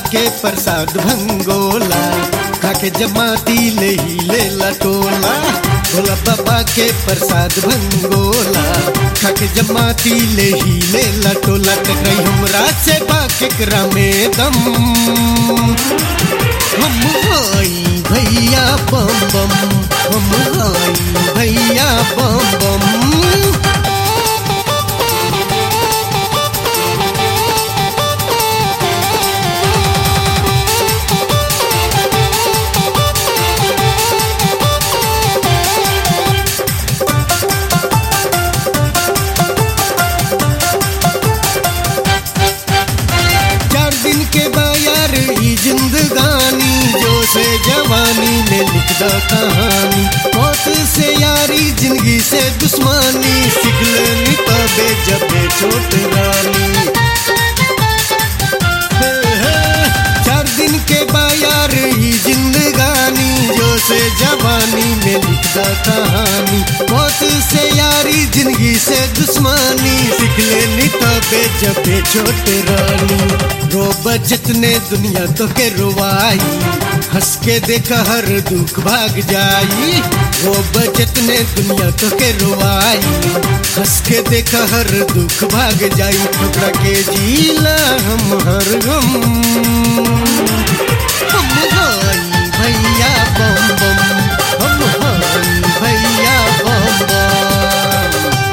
के प्रसाद भंगोला खाके जमाती ले ही ले लटोला भोला बाबा के प्रसाद भंगोला खाके जमाती ले ही ले लटोला टकराई हमरा से बाकेकरा में दम हम हाई भैया बम बम हम हाई भैया बम बम चार दिन के बायार ही जिंदगानी जो से जवानी में लिख द कहानी मौत से यारी जिंदगी से दुश्मनी सीख लेनी तबे जबे छोट रानी हे, हे, चार दिन के बायार ही जिंदगानी जो से जवानी में लिख द कहानी मौत से यारी जिंदगी से दुश्मनी सीख लेनी तबे जबे छोट रानी रोब जितने दुनिया तो के रुवाई हंस के देख हर दुख भाग जाई रोब जितने दुनिया तो के रुवाई हंस के देख हर दुख भाग जाई टुकड़ा के जीला हम हर गम हम हाई भैया बम बम हम हाई भैया बम बम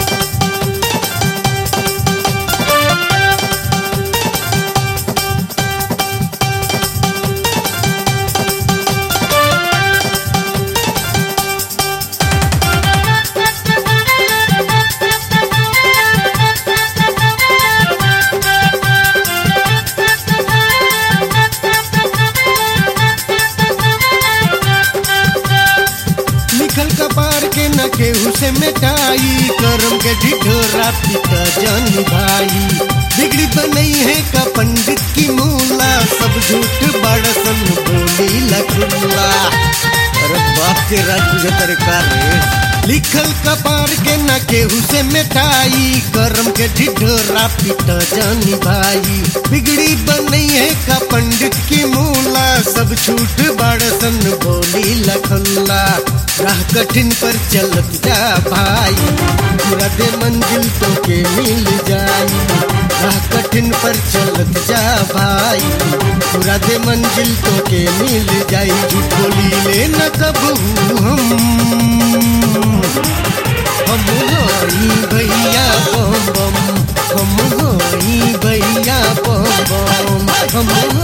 लिखल कपार के न केहू से मिटाई करम के ढिढोरा पिता जन भाई बिगड़ी बनई है का पंडित की मूला सब झूठ बड़सन बोली लखुल्ला अरे बाप के राज तुझे तरकार रे लिखल कपार के न केहू से मिटाई करम के ढिढोरा पिता जानी भाई बिगड़ी बनई है का पंडित की मूला सब छूट बड़सन बोली लखल्ला राह कठिन पर चलत जा भाई पूरा दे मंजिल तो के मिल जाई राह कठिन पर चलत जा भाई पूरा दे मंजिल तो के मिल जाई झूठ बोली ले न कबू हम हम होई भैया बम बम हम होई भैया बम बम हम